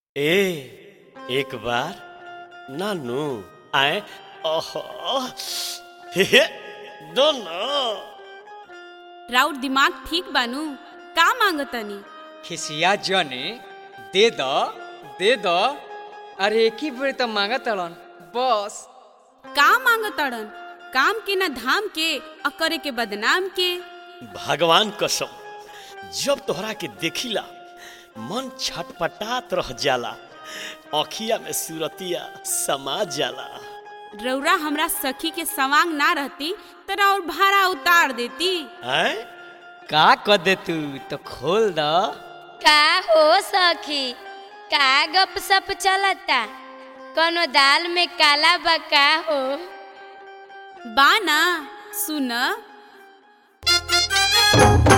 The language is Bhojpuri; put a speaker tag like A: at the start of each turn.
A: ए एक बार नानू आए ओहो हे हे, दोनों
B: राउर दिमाग ठीक बानू का मांगतनी
C: खिसिया जने दे द दे द अरे एक ही बेर त मांगा तड़न बस
B: का मांगतड़न काम के न धाम के आ करे के बदनाम के
A: भगवान कसम जब तोहरा के देखिला मन छटपटात रह जाला अखिया में सूरतिया समा जाला
B: रौरा हमरा सखी के सवांग ना रहती तो राउर भाड़ा उतार देती
A: हैं
C: का क दे तू तो खोल द
D: का हो सखी का गप सप चलता कोनो दाल में काला बा का हो
B: बाना सुन